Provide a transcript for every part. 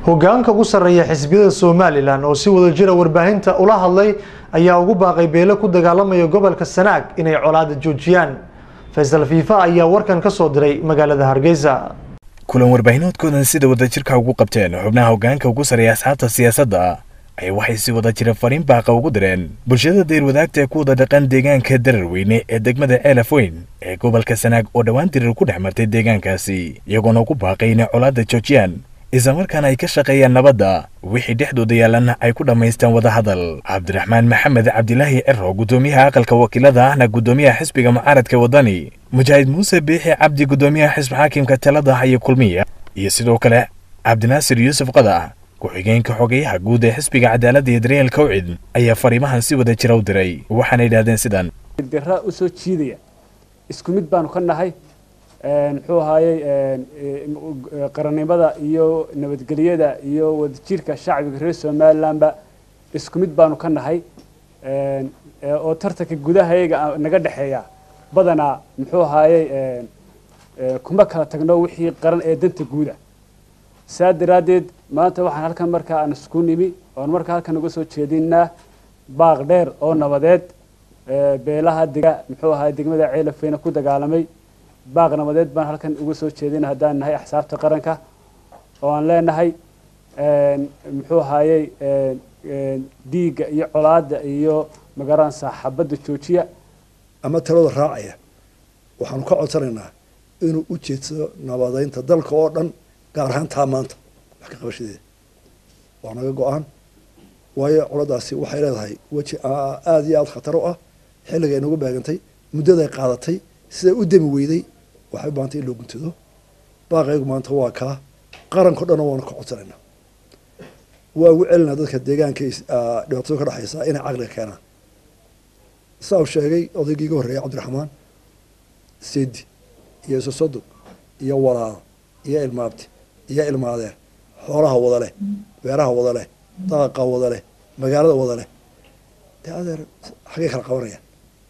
hogaanka ugu sarreeya xisbiyada somalilan oo si wada jira warbaahinta ula hadlay ayaa ugu baaqay beelo ku dagaalamaya gobolka sanaag inay colaada joojiyaan faysal fiifa ayaa warkan ka soo diray magaalada hargeysa kulan warbaahineedkoodan sida wadajirka ugu qabteen xubnaha hogaanka ugu sarreeya asxaabta siyaasadda ay waxay si wada jira fariin baaqa ugu direen bulshada dayr wadaagta ee ku wada dhaqan deegaanka dararweyne ee degmada ceelaf weyn ee gobolka sanaag oo dhowaan dirir ku dhex martay deegaankaasi iyagoona ugu baaqay inay colaadda joojiyaan islamarkaana ay ka shaqeeyaan nabadda wixii dhexdooda yaalana ay ku dhammaystaan wadahadal cabdiraxmaan maxamed cabdilaahi ciro guddoomiyaha aqalka wakiilada ahna guddoomiyaha xisbiga mucaaradka wadani mujaahid muuse biixi cabdi guddoomiyaha xisbi xaakimka talada haya kulmiya iyo sidoo kale cabdinaasir yuusuf qadac ku-xigeenka xogeyaha guud ee xisbiga cadaaladda iyo daryeel kawcid ayaa fariimahan si wada jira u diray waxaana yidhahdeen sidan dira u soo jiidaya isku mid baanu ka nahay muxuu ahaayey qarannimada iyo nabadgelyada iyo wadajirka shacbiga reer somalilandba isku mid baanu ka nahay oo tartanka gudahayaga naga dhexeeya badanaa muxuu ahaayey kuma kala tagno wixii qaran ee danta guuda saa daraaddeed maanta waxaan halkan markaa aan isku nimi oon markaa halkan uga soo jeedinaa baaq dheer oo nabadeed beelaha dega muxuu ahaay degmada ceelafeyna ku dagaalamay baaq nabadeed baan halkan uga soo jeedina haddaan nahay axsaabta qaranka oo aan leenahay muxuu ahaayey dhiigga iyo colaadda iyo magaran saaxabadda joojiya ama talada raacaya waxaanu ka codsanaynaa inuu u jeedsado nabadeynta dalka oo dhan gaar ahaan taa maanta wax ka qabashadeeda waa naga go-aan waayo coladaasi waxay leedahay weji aada iyo aada khatar u ah xilliga ay nagu baagantay muddaday qaadatay siday u demi weyday waxay u baahantay in loo guntado baaqaygu maanta waa kaa qaranko dhanna waanu ka codsanaynaa waa ugu celinaa dadka deegaanka dhibaatada ka dhexaysa inay caqliga keenaan saa uu sheegay odaygii iga horreeyay cabdiraxmaan sedi iyo isosodog iyo walaal iyo ilmaabti iyo ilmaadeer xoolaha wada leh beeraha wada leh daaqa wada leh magaalada wada leh dee adeer xaggay kala qabanayaan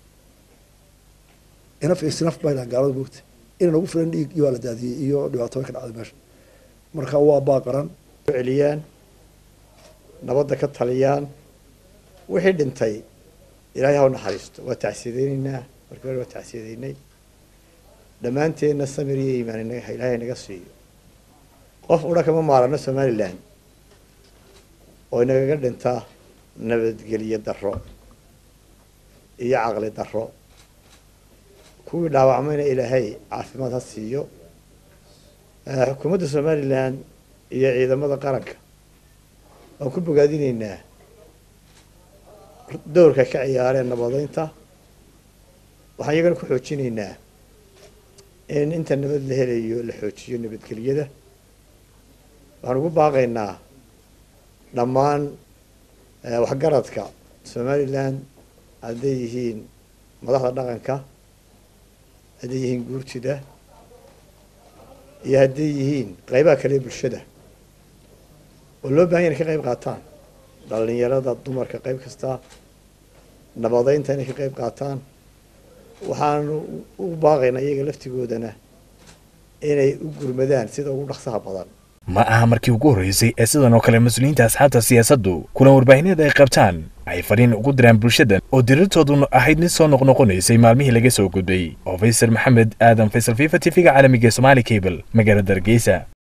inaf isnaf bay dhahan gaalada moogta ina nagu filan dhiig iyo waa la daadiyey iyo dhibaatooyin ka dhacday meesha marka waa baaqaran celiyaan nabadda ka taliyaan wixii dhintay ilaahay ha u naxariisto waa tacsiyadeynaynaa markii hore waa tacsiyadeynay dhammaanteenna samir iyo iimaan inaga ilaahay naga siiyo qof udha kama maarano somalilan oo inagaga dhinta nabadgelyo darro iyo caqli darro kuwii dhaawacmayna ilaahay caafimaad ha siiyo xukuumadda somalilan iyo ciidamada qaranka waan ku bogaadinaynaa dowrka ka ciyaareen nabadeynta waxaan iyagana ku xoojinaynaa in inta nabad la helayo la xoojiyo nabadgelyada waxaan ugu baaqaynaa dhammaan waxgaradka somalilan hadday yihiin madaxda dhaqanka hadday yihiin guurtida iyo hadday yihiin qeybaha kale ee bulshada oo loo bahan ya inay ka qeyb qaataan dhalinyarada dumarka qeyb kasta nabadeynta inay ka qeyb qaataan waxaanu u baaqaynaa iyaga laftigoodana inay u gurmadaan sida ugu dhaqsaha badan ma aha markii ugu horreysay ee sidan oo kale mas-uuliyiinta asxaabta siyaasaddu kulan warbaahineed ay qabtaan ay fariin ugu diraan bulshadan oo dirirtooduna ahayd mid soo noqnoqonaysay maalmihii laga soo gudbay oo faysal maxamed aadan faysal fifa t v-ga caalamiga somaali cable magaalada hargeysa